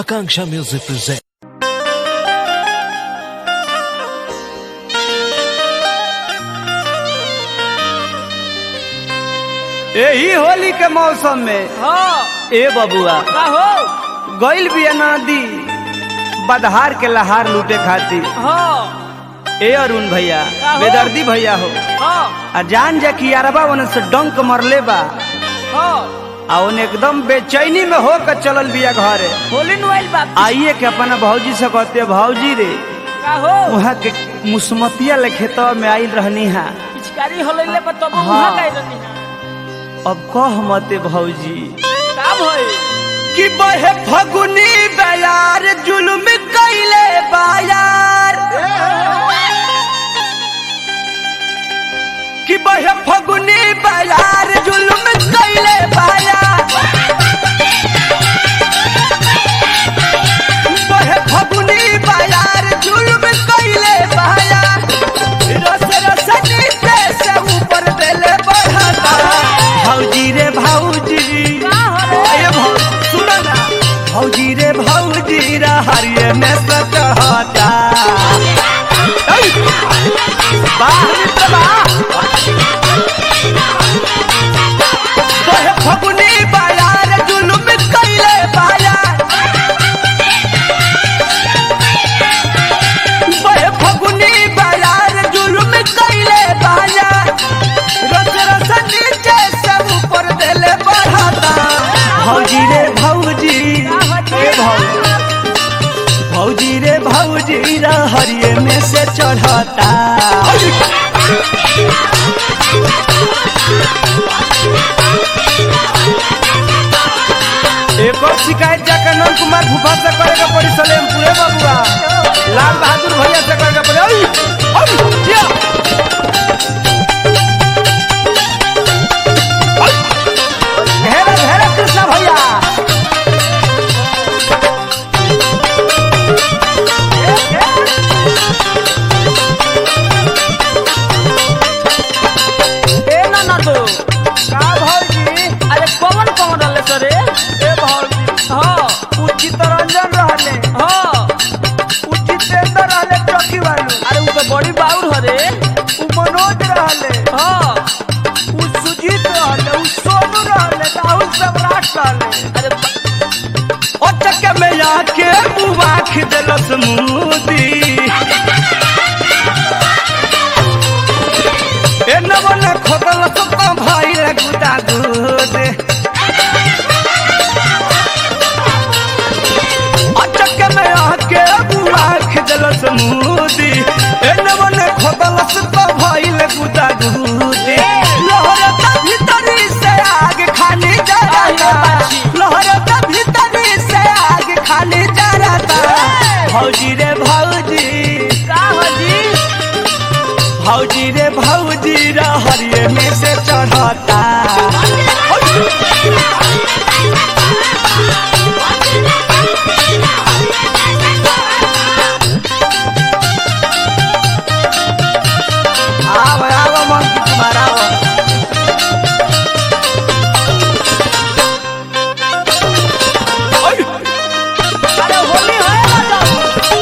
Akanksha Music presents. यही होली के मौसम में हाँ ए बबुआ का हो गइल बिया नदी बदहार के लहार लूटे खातिर हाँ ए अरुण भैया का हो? बेदर्दी भैया हो हाँ आ जान जा कि यारबा ओने से डंक मरले बा हाँ आ ओने एकदम बेचैनी में हो के चलल बिया घरे होली नुआइल बाप आइए के अपना भौजी से कहते भौजी रे का हो वहाँ के मुसमतिया ले खेतवा में आइल रहनी हा पिचकारी होलैले पर तब हाँ। वहां गए रहनी है अब कह मते भौजी का भई कि बहे फगुनी बयार जुलुम कैले बायार कि बहे फगुनी बयार जुलुम कैले बायार बहे फगुनी बयार जुलुम कैले बायार रस रस नीचे से ऊपर देले बढ़ता भौजी रे भौजी का हो रे अरे भौ सुनो ना भौजी रे भौजी रे हरिये में सचहता वाह मित्र वाह तोहे फगुनी बाजार जुलुम कैले बाजार बहे फगुनी बाजार जुलुम कैले बाजार रस रस नीचे से ऊपर देले बढ़ता भौजी रे भौजी ए भौजी भौजी रे भौजी रे हरिये में से चढ़ता एक और शिकायत जाकर नंद कुमार भूपा से करेगा पड़ी सलेम पूरे बबुआ लाल बहादुर भैया से करेगा पड़ी ओई, ओई, जिया। ओई। घेरा घेरा कृष्णा भैया ए ना ना तो का भौजी अरे कौन कौन रहले सरे ए भौजी हाँ उचित रंजन रहले हाँ उचितेंद्र रहले चौकी वालू अरे उ तो बड़ी बाउर हरे उ मनोज रहले हाँ उ सुजीत रहले उ सोनू रहले राहुल सम्राट रहले अरे बा- अटक में आके बुआख देलस मुदी ए नवन खोदल तो भाई रे गुदा दूध अटक में आके बुआख देलस मुदी ए नवन खोदल तो भाई रे गुदा दूध लहरता भीतरी से आग खाली जराता लहरता भीतरी से आग खाली जराता भौजी रे भौजी का हो जी भौजी रे भौजी रे हरिये में से चढ़ता आव आव मन कुमार आव ओय अरे होली है ना तो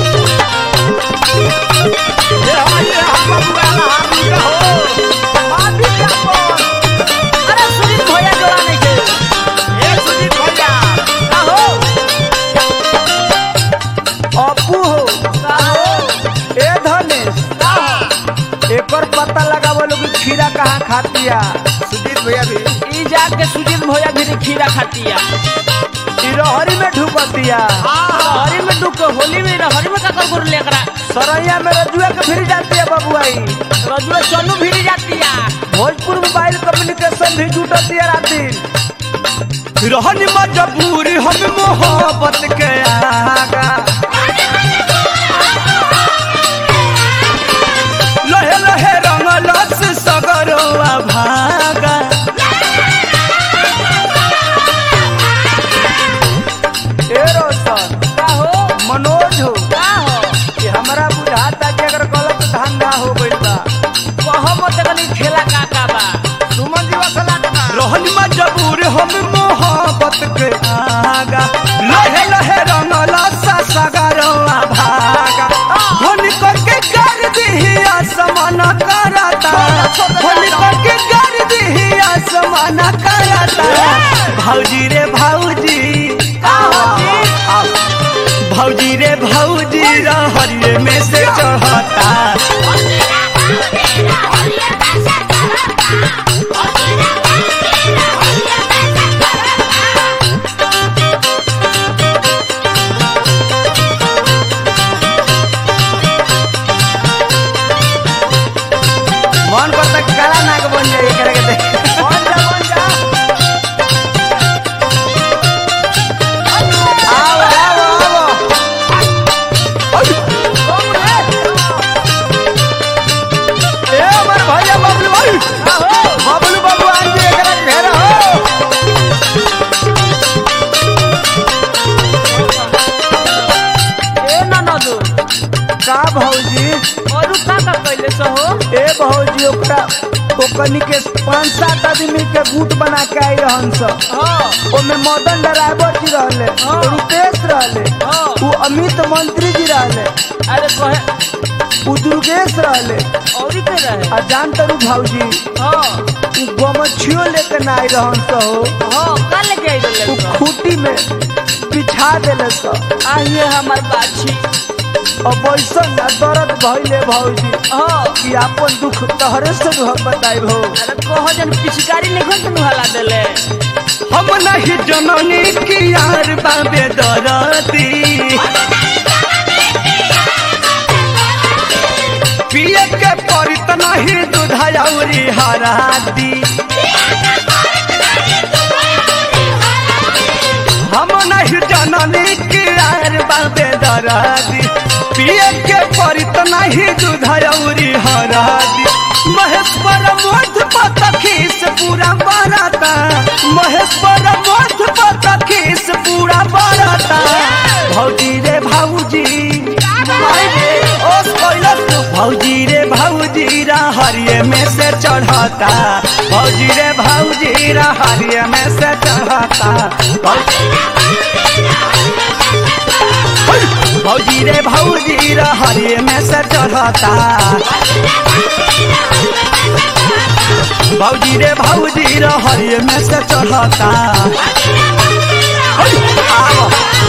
ये हमारे हम बबुआ ना हम के हो माफी क्या बोल अरे सुनील भैया जोड़ा नहीं के ए सुजीत भैया का हो अपू हो का हो ए धनेश का हो एकर पता लगावो लोग कि खीरा कहाँ खातिया सुजीत भैया भी ई जाके सुजीत भैया भी खीरा खातिया ई रहरी में ढुकतिया हरी में डूब के होली में हरी में का कर कर लेकरा सरैया में रजुआ के फिर जाती है बबुआई रजुआ चन्नू भी जातिया भोजपुर मोबाइल कम्युनिकेशन भी जुटती है राती रहनी मजबूरी हम मोहब्बत के आगा लहे लहे रंगलस सगरवा भागा ए रोशन का हो मनोज हो का हो कि हमरा बुझाता कि अगर गलत धंधा हो गइल बा कहो मत कनी खेला का का बा सुमन जी वसला रहन मजबूर हम मोहब्बत के आगा लहे लहे रंगल भौजी रे भौजी भौजी रे भौजी रहरिये में से चढ़ता मन करता काला नाग बन जाए एकरा के देख बन जा बन जा आओ आओ आओ ए हमर भैया बबलू भाई बबलू बाबू आज एकरा के घेरा हो ए ननदू का भौजी और का का कैले सो हो ए भौजी ओकरा ओकनी के पांच सात आदमी के गुट बना के आई रहन सब हाँ ओमे मदन ड्राइवर जी रहले हाँ। रुपेश रहले हाँ। उ अमित मंत्री जी रहले अरे कहे उ दुर्गेश रहले और ही के रहे आ जान तरू भौजी हाँ उ गमछियो लेके ना आई रहन स हो हाँ का लेके आई उ रहले खूटी में बिछा देले स आइए हमार बाछी अब ऐसन ना दर्द भइले भौजी हाँ कि आपन दुख तहरे से हम बताई भौ अरे कहो जन पिचकारी नहीं खोल तनु हला देले हम नहीं जननी की यार बाबे दरदी पिए के परित नहीं दूधयौरी हरादी हम नहीं जननी की यार बाबे दरदी पिए के परित नहीं दूधयौरी हरादी महेश्वर मोध पतखीस पूरा बराता महेश्वर मोध पतखीस पूरा बराता भौजी रे भौजी ओस कैलस भौजी रे भौजी रा हरिये में से चढ़ता भौजी रे भौजी रा हरिये में से चढ़ता भौजी भौजी रे भौजी रा हरिये में से चढ़ता भौजी रे भौजी रा हरिये में से चढ़ता आओ